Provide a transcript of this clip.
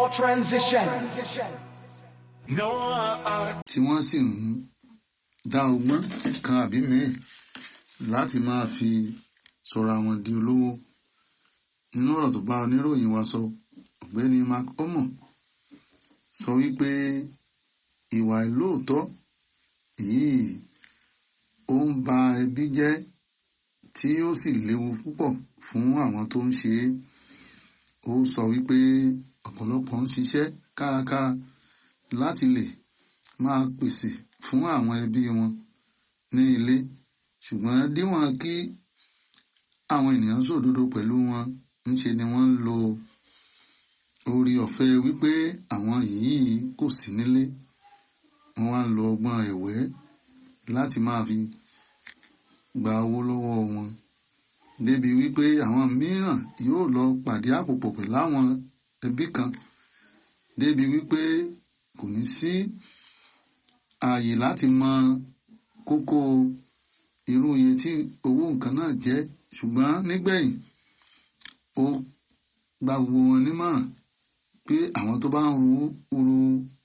transition. No, uh, tí wọ́n sì ń dá ọgbọ́n kan àbí mìíràn láti máa fi sọ̀rọ̀ àwọn di olówó nínú ọ̀rọ̀ tó bá oníròyìn wa sọ ọ̀gbẹ́ni mark omo sọ wípé ìwà ìlóòótọ́ yìí ó ń ba ẹbí jẹ́ tí ó sì léwu púpọ̀ fún àwọn tó ń ṣe é ó sọ wípé ọ̀pọ̀lọpọ̀ ń ṣiṣẹ́ kárakára láti lè máa pèsè fún àwọn ẹbí wọn ní ilé ṣùgbọ́n díwọ̀n kí àwọn ènìyàn sòdodo pẹ̀lú wọn ńṣe ni wọ́n ń lo orí ọ̀fẹ́ wípé àwọn yìí kò sí nílé wọ́n wá ń lo ọgbọ́n ẹ̀wẹ́ láti máa fi gba owó lọ́wọ́ wọn débi wípé àwọn mìíràn yóò lọ pàdé àpòpọ̀ pẹ̀lú àwọn ẹbí kan débi wípé kò ní sí ààyè láti mọ kókó irú iye tí owó nǹkan náà jẹ́ ṣùgbọ́n nígbẹ̀yìn ó gba gbogbo wọn nímọ̀ràn pé àwọn tó bá ń ru ru